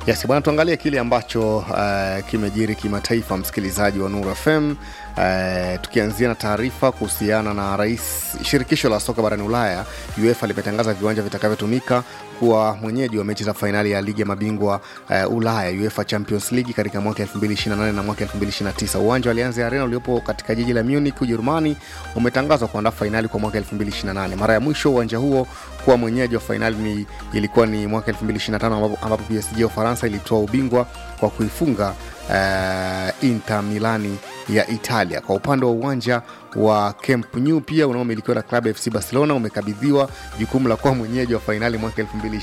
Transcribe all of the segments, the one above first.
Yes, bwana tuangalie kile ambacho uh, kimejiri kimataifa, msikilizaji wa Nuru FM. Uh, tukianzia na taarifa kuhusiana na rais shirikisho la soka barani Ulaya UEFA limetangaza viwanja vitakavyotumika kuwa mwenyeji wa mechi za fainali ya ligi ya mabingwa uh, Ulaya UEFA Champions League katika mwaka 2028 na mwaka 2029. Uwanja wa Allianz Arena uliopo katika jiji la Munich, Ujerumani umetangazwa kuandaa fainali kwa mwaka 2028. Mara ya mwisho uwanja huo kuwa mwenyeji wa fainali ni ilikuwa ni mwaka 2025 ambapo, ambapo PSG ya Ufaransa ilitoa ubingwa kwa kuifunga uh, Inter Milani ya Italia. Kwa upande wa uwanja wa Camp Nou pia unaomilikiwa na klabu FC Barcelona umekabidhiwa jukumu la kuwa mwenyeji wa fainali mwaka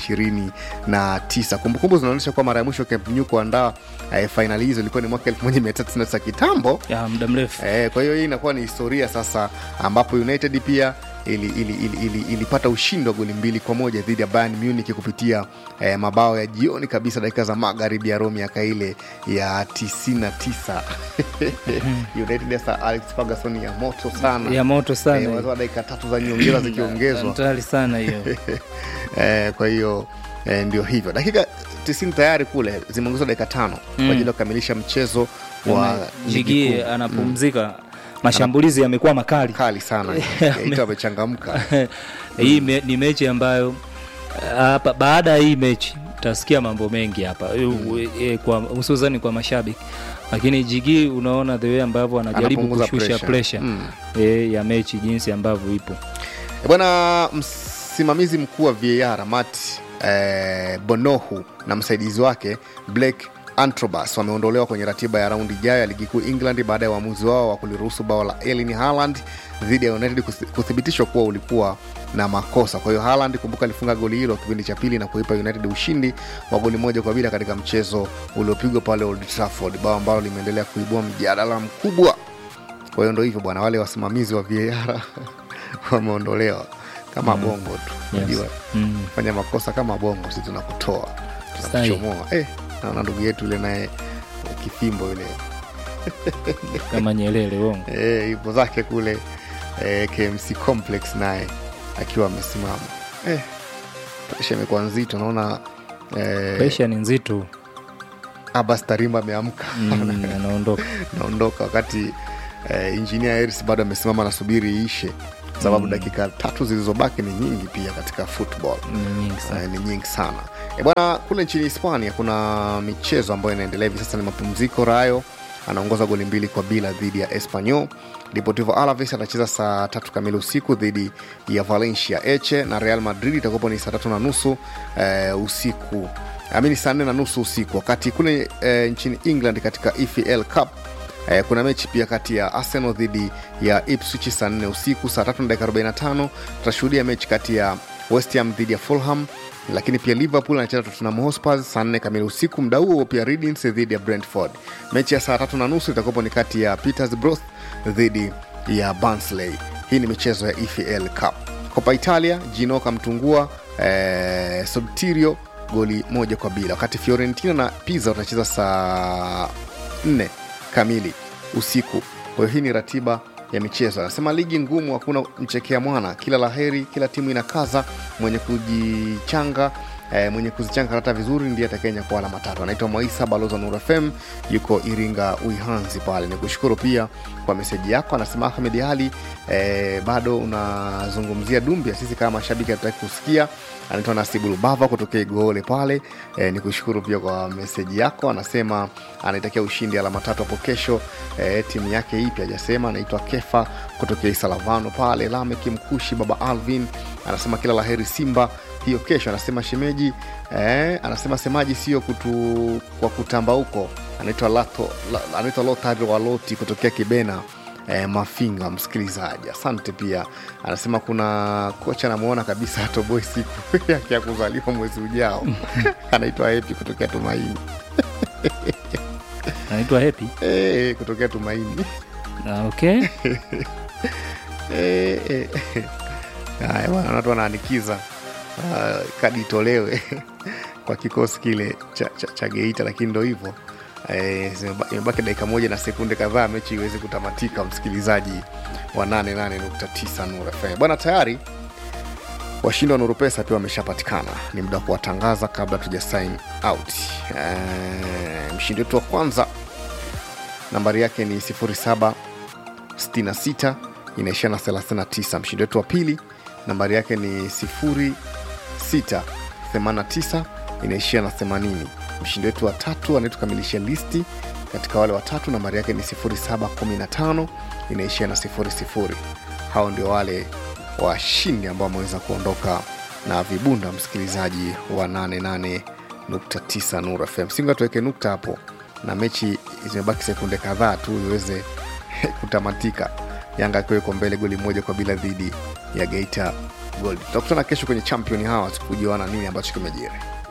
2029. Kumbukumbu zinaonyesha kuwa mara ya mwisho Camp Nou kuandaa eh, fainali hizo ilikuwa ni mwaka 1999 kitambo. ya muda mrefu Eh, kwa hiyo hii inakuwa ni historia sasa, ambapo United pia ili, ili, ili, ili, ilipata ushindi wa goli mbili kwa moja dhidi ya Bayern Munich kupitia eh, mabao ya jioni kabisa dakika za magharibi ya Rome miaka ile ya 99. United ya Sir Alex Ferguson ya moto sana ya moto eh, sana wazoa dakika tatu za nyongeza zikiongezwa hatari sana hiyo eh, kwa hiyo eh, ndio hivyo dakika 90 tayari kule zimeongezwa dakika tano kwa ajili ya kukamilisha mchezo wa ligi jigi kuu. anapumzika mashambulizi yamekuwa makali kali sana Geita amechangamka hii me, ni mechi ambayo hapa baada ya hii mechi utasikia mambo mengi hapa mm. e, kwa hususani kwa mashabiki lakini jigi unaona the way ambavyo anajaribu Anapunguza kushusha pressure. pressure Mm. e, ya mechi jinsi ambavyo ipo E bwana msimamizi mkuu wa VAR Matt eh, Bonohu na msaidizi wake Blake Antrobus wameondolewa kwenye ratiba ya raundi ijayo ya ligi kuu England baada ya uamuzi wao wa kuliruhusu bao la Erling Haaland dhidi ya United kuthi- kuthibitishwa kuwa ulikuwa na makosa. Kwa hiyo Haaland, kumbuka, alifunga goli hilo kipindi cha pili na kuipa United ushindi wa goli moja kwa bila katika mchezo uliopigwa pale Old Trafford, bao ambalo limeendelea kuibua mjadala mkubwa. Kwa hiyo ndo hivyo bwana, wale wasimamizi wa VAR wameondolewa kama bongo tu, Yes. unajua mm. fanya makosa kama bongo, si tunakutoa Sahi. tunakuchomoa. Eh, naona ndugu yetu yule naye kifimbo yule kama nyelele wongo eh, ipo zake kule eh, KMC complex naye akiwa amesimama eh, presha imekuwa nzito, naona eh, presha ni nzito Abbas Tarima ameamka mm, anaondoka naondoka wakati eh, injinia Harris bado amesimama nasubiri iishe sababu Mm. dakika tatu zilizobaki ni nyingi pia katika football ni nyingi sana Eh, ni nyingi sana e bwana kule nchini hispania kuna michezo ambayo inaendelea hivi sasa ni mapumziko rayo anaongoza goli mbili kwa bila dhidi ya espanyol deportivo alaves atacheza saa tatu kamili usiku dhidi ya valencia eche na real madrid itakuwapo ni saa tatu na nusu eh, usiku amini saa nne na nusu usiku wakati kule eh, nchini england katika efl cup Eh, kuna mechi pia kati ya arsenal dhidi ya ipswich saa 4 usiku saa tatu na dakika 45 tutashuhudia mechi kati ya west ham dhidi ya fulham lakini pia liverpool anacheza tottenham hotspur saa 4 kamili usiku mda huo pia readings dhidi ya brentford mechi ya saa tatu na nusu itakuwapo ni kati ya petersbrough dhidi ya barnsley hii ni michezo ya efl cup copa italia jinoka mtungua eh, subtirio goli moja kwa bila wakati fiorentina na pisa watacheza saa 4 kamili usiku kwa hiyo hii ni ratiba ya michezo anasema ligi ngumu hakuna mchekea mwana kila laheri kila timu inakaza mwenye kujichanga eh, mwenye kuzichanga karata vizuri ndiye atakenya kwa alama tatu anaitwa mwaisa baloza nur fm yuko iringa uihanzi pale ni kushukuru pia kwa meseji yako anasema ahmed ali eh, bado unazungumzia dumbia sisi kama mashabiki hatutaki kusikia anaitwa nasibu lubava kutokea igoole pale e, ni kushukuru pia kwa meseji yako anasema anaitakia ushindi alama tatu hapo kesho e, timu yake ipi hajasema anaitwa kefa kutokea isalavano pale lameki mkushi baba alvin anasema kila laheri simba hiyo kesho anasema shemeji eh, anasema semaji sio kutu, kwa kutamba huko anaitwa Lato- la- anaitwa lotari waloti kutokea kibena eh, mafinga msikilizaji asante pia anasema kuna kocha anamwona kabisa atoboi siku yake ya kuzaliwa mwezi ujao anaitwa epi kutokea tumaini anaitwa hepi eh, kutokea tumaini Ah, okay Eh, eh. haya bwana watu wanaanikiza uh, kadi itolewe kwa kikosi kile cha, cha, cha geita lakini ndo hivyo Eh, zimeba- imebaki dakika moja na sekunde kadhaa mechi iweze kutamatika msikilizaji wa 88.9 Nuru FM bwana tayari washindi wa nuru pesa pia wameshapatikana ni muda wa kuwatangaza kabla tuja sign out e, mshindi wetu wa kwanza nambari yake ni 0766 inaishia na 39 mshindi wetu wa pili nambari yake ni 0689 inaishia na 80 mshindi wetu wa tatu anayetukamilisha listi katika wale watatu nambari yake ni 0715 inaishia na 00 hao ndio wale washindi ambao wameweza kuondoka na vibunda msikilizaji wa 88.9 Nuru FM. Singa tuweke nukta hapo, na mechi zimebaki sekunde kadhaa tu iweze kutamatika, Yanga akiwa iko mbele goli moja kwa bila dhidi ya Geita Gold. Tutakutana kesho kwenye champion hawa kujuana nini ambacho kimejiri.